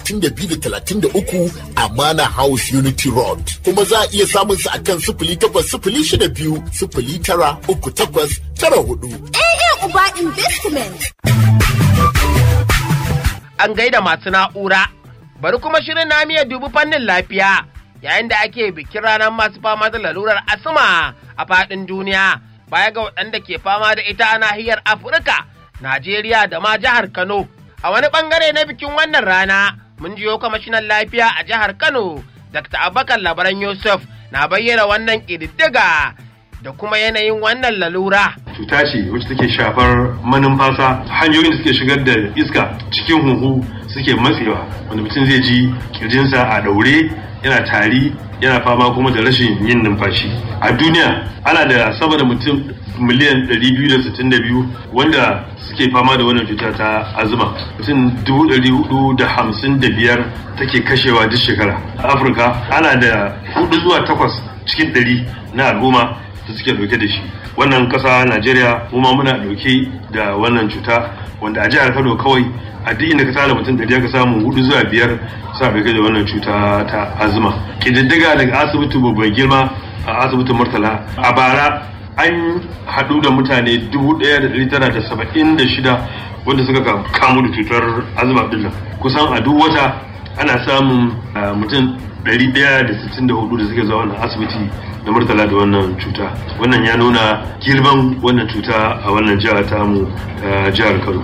talatin da biyu da talatin da uku Amana House Unity Road. Kuma za a iya samun su akan sifili takwas sifili shida biyu sifili tara uku takwas tara hudu. AA Uba Investment. An gaida masu na'ura. Bari kuma shirin na miya dubi fannin lafiya yayin da ake bikin ranar masu fama da lalurar asma a faɗin duniya baya ga waɗanda ke fama da ita a nahiyar Afirka, Najeriya da ma jihar Kano. A wani ɓangare na bikin wannan rana mun jiyo kwamishinan lafiya a jihar Kano, Dr. Abubakar Labaran Yusuf na bayyana wannan ƙididdiga da kuma yanayin wannan lalura. cuta ce wacce take shafar manumfasa hanyoyin da suke shigar da iska cikin huhu suke matsewa wanda mutum zai ji kirjinsa a daure yana tari yana fama kuma da rashin yin numfashi a duniya ana da sama da mutum miliyan 262 wanda suke fama da wannan cuta ta azuma mutum 455 take kashewa duk shekara a afirka ana da 4 zuwa 8 cikin 100 na al'umma da suke dauke da shi wannan kasa najeriya kuma muna dauke da wannan cuta wanda a jihar kano kawai a duk inda ka tara mutum da ka samu hudu zuwa biyar sa dauke da wannan cuta ta azuma kididdiga daga asibiti babban girma a asibitin murtala a bara an haɗu da mutane dubu ɗaya da ɗari tara da saba'in da shida wanda suka kamu da cutar azuma ɗin nan kusan a duk wata ana samun mutum 164 da suke zuwa wannan asibiti da murtala da wannan cuta wannan ya nuna girman wannan cuta a wannan jihar tamu jihar kano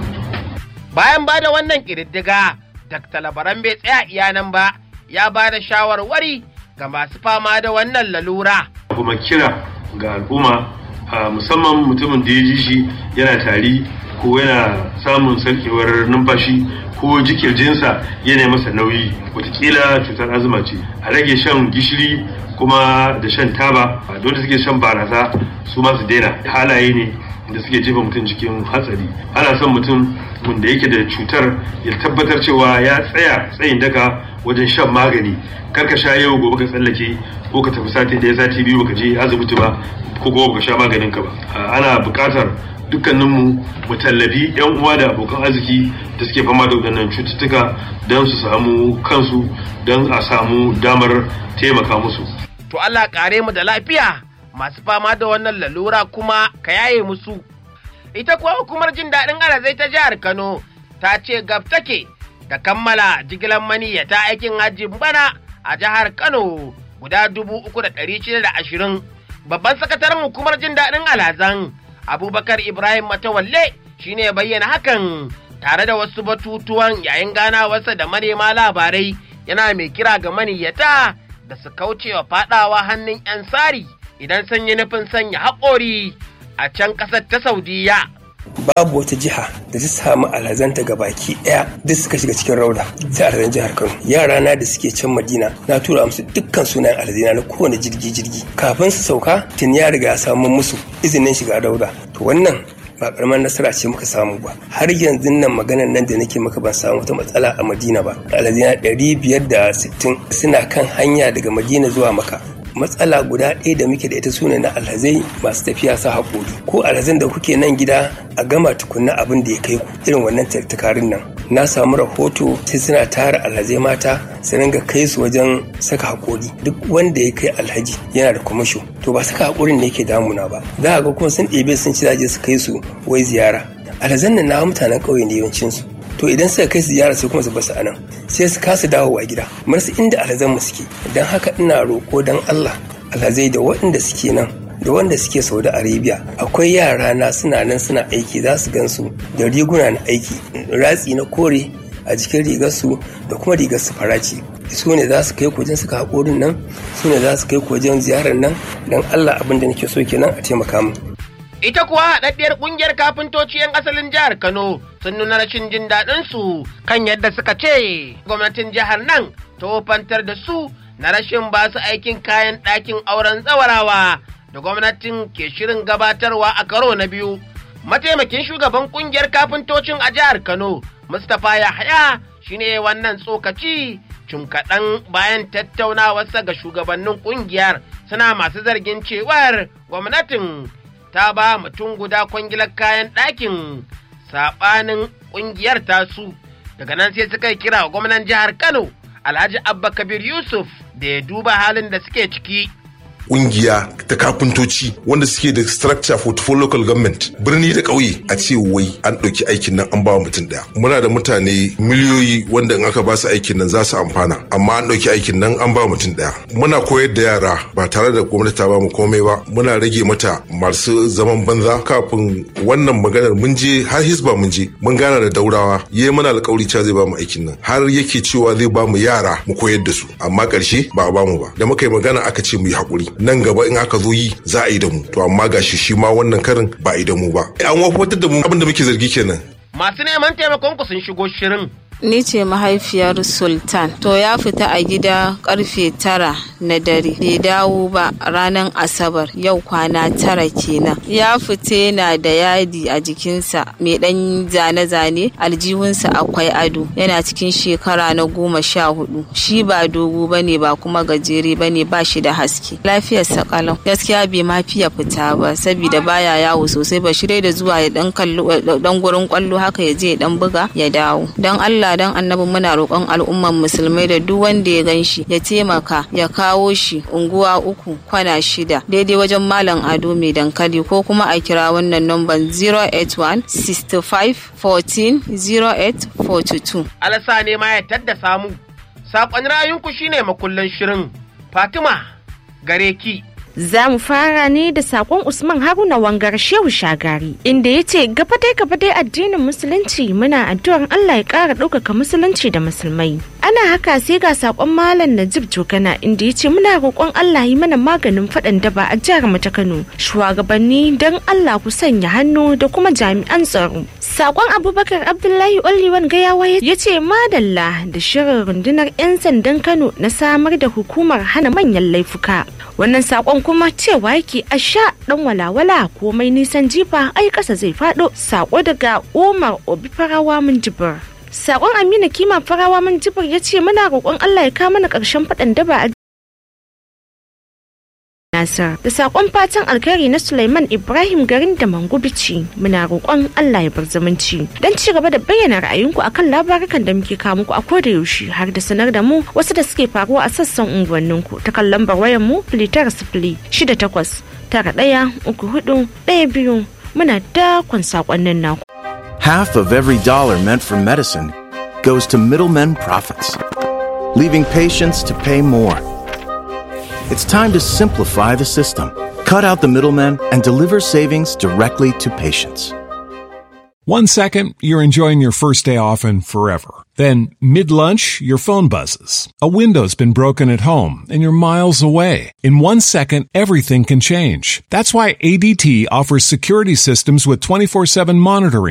bayan ba da wannan ƙididdiga dr labaran bai tsaya iya nan ba ya ba da shawarwari ga masu fama da wannan lalura kuma kira ga al'umma musamman mutumin da ya ji shi yana tari ko yana samun sarkewar numfashi ko jikirjinsa yana masa nauyi watakila cutar azuma ce a rage shan gishiri kuma da shan taba dole suke shan barasa su ma su daina halaye ne da suke jefa mutum cikin hatsari ana son mutum wanda yake da cutar ya tabbatar cewa ya tsaya tsayin daka wajen shan magani kar ka sha yau gobe ka tsallake ko ka tafi sati ɗaya sati biyu baka je asibiti ba ko kuma baka sha maganin ka ba ana buƙatar dukkaninmu mu tallafi yan uwa da abokan arziki da suke fama da waɗannan cututtuka don su samu kansu don a samu damar taimaka musu. To Allah kare mu da lafiya masu fama da wannan lalura kuma ka yaye musu. Ita kuwa hukumar jin daɗin arazai ta jihar Kano ta ce gab take da kammala jigilar maniyyata aikin hajji bana a jihar Kano guda dubu uku da ɗari shida da ashirin. Babban sakataren hukumar jin daɗin alhazan abubakar ibrahim matawalle shine ya bayyana hakan tare da wasu batutuwan yayin ganawarsa da manema labarai yana mai kira ga maniyyata da su kaucewa fadawa hannun 'yan sari idan sun yi nufin sanya haƙori a can ƙasar ta saudiya babu wata jiha da ta samu alhazanta ga baki daya duk suka shiga cikin rauda ta alhazan jihar kano yara na da suke can madina na tura musu dukkan sunayen alhazina na kowane jirgi jirgi kafin su sauka tun ya riga ya samu musu izinin shiga rauda to wannan ba karamar nasara ce muka samu ba har yanzu nan maganar nan da nake maka ban samu wata matsala a madina ba alhazina ɗari biyar da sittin suna kan hanya daga madina zuwa maka matsala guda ɗaya da muke da ita sune na alhazai masu tafiya sa haƙori ko alhazan da kuke nan gida a gama tukunna abin da ya kai ku irin wannan tattakarin nan na samu rahoto sai suna tara alhazai mata su ringa kai su wajen saka haƙori duk wanda ya kai alhaji yana da kwamasho to ba saka haƙorin ne yake damuna ba za a ga kuma sun ɗebe sun ci zaje su kai su wai ziyara alhazan nan na mutanen ƙauye ne yawancinsu to idan suka kai ziyara sai kuma su basu anan sai su kasa dawowa gida marsu inda alhazan mu suke don haka ina roƙo don Allah alhazai da waɗanda suke nan da wanda suke Saudi Arabia akwai yara na suna nan suna aiki za su gansu da riguna na aiki ratsi na kore a jikin rigarsu da kuma rigar su faraci su ne za su kai ku wajen suka haƙorin nan su ne za su kai ku wajen ziyarar nan don Allah abin da nake so kenan a taimaka min Ita kuwa haɗaɗɗiyar ƙungiyar kafintoci 'yan asalin jihar Kano sun nuna rashin jin daɗin su kan yadda suka ce gwamnatin jihar nan ta wofantar da su na rashin ba su aikin kayan ɗakin auren tsawarawa da gwamnatin ke shirin gabatarwa a karo na biyu. Mataimakin shugaban ƙungiyar kafintocin a jihar Kano, Mustapha Yahaya shine wannan tsokaci cim kaɗan bayan tattaunawarsa ga shugabannin ƙungiyar suna masu zargin cewar gwamnatin ta ba mutum guda kwangilar kayan ɗakin saɓanin ƙungiyar tasu daga nan sai suka yi kira wa gwamnan jihar kano alhaji abba kabir yusuf da ya duba halin da suke ciki kungiya ta kafintoci wanda suke da structure for four local government birni da ƙauye a ce wai an ɗauki aikin nan an ba mutum ɗaya muna da mutane miliyoyi wanda in aka ba su aikin nan za su amfana amma an ɗauki aikin nan an ba mutum ɗaya muna koyar da yara ba tare da gwamnati ta ba mu komai ba muna rage mata masu zaman banza kafin wannan maganar mun je har hisba mun je mun gana da daurawa yayi mana alƙawari cewa zai ba mu aikin nan har yake cewa zai ba mu yara mu koyar da su amma ƙarshe ba a ba mu ba da muka yi magana aka ce mu yi haƙuri nan gaba in aka zo yi za a yi da mu to amma gashi shi ma wannan karin ba a yi da mu ba an wafatar da mu abin da muke zargi kenan masu neman taimakon ku sun shigo shirin Ni ce mahaifiyar Sultan. To ya fita a gida karfe tara na dare. Bai dawo ba ranar Asabar yau kwana tara kenan. Ya fita yana da yadi a jikinsa mai ɗan zane-zane aljihunsa akwai ado. Yana cikin shekara na goma sha hudu. Shi ba dogo ba ne ba kuma gajere ba ne ba shi da haske. Lafiyarsa kalau. Gaskiya bai ma fiya fita ba saboda baya yawo sosai ba shi da zuwa ya dan dan gurin kwallo haka ya je ya dan buga ya dawo. Dan Allah Allah dan annabi muna roƙon al'umman musulmai da duk wanda ya gan shi ya taimaka ya kawo shi unguwa uku kwana shida daidai wajen malam ado mai dankali ko kuma a kira wannan namban 081 65 14 08 42. alasa ne ma ya tadda samu saƙon rayunku shine makullan shirin fatima gare ki Za mu fara ne da sakon Usman Haruna Wangar Shehu Shagari inda ya ce gaba dai gaba dai addinin musulunci muna addu'ar Allah ya ƙara ɗaukaka musulunci da musulmai. Ana haka sai ga sakon Malam Najib Jogana inda ya ce muna roƙon Allah yi mana maganin faɗan daba a jihar mu ta Kano. Shugabanni don Allah ku sanya hannu da kuma jami'an tsaro. Sakon Abubakar Abdullahi Oliwan Gayawa ya ce madalla da shirin rundunar 'yan sandan Kano na samar da hukumar hana manyan laifuka. Wannan sakon kuma cewa yake a sha dan walawala komai nisan jifa ai kasa zai fado sako daga umar obi farawa mun jibir sakon amina kima farawa mun jibir ya ce muna roƙon allah ya kawo mana ƙarshen faɗan daba a Nasir da sakon fatan alkhairi na Sulaiman Ibrahim garin da Mangubici muna roƙon Allah ya bar zumunci don ci gaba da bayyana ra'ayinku akan labarukan da muke kawo muku a koda yaushe har da sanar da mu wasu da suke faruwa a sassan unguwanninku ta kan lambar wayar mu filitar sifili shida takwas tara ɗaya uku hudu ɗaya biyu muna dakon sakonnin naku. Half of every dollar meant for medicine goes to middlemen profits, leaving patients to pay more. It's time to simplify the system, cut out the middlemen, and deliver savings directly to patients. One second, you're enjoying your first day off and forever. Then, mid lunch, your phone buzzes. A window's been broken at home and you're miles away. In one second, everything can change. That's why ADT offers security systems with 24 7 monitoring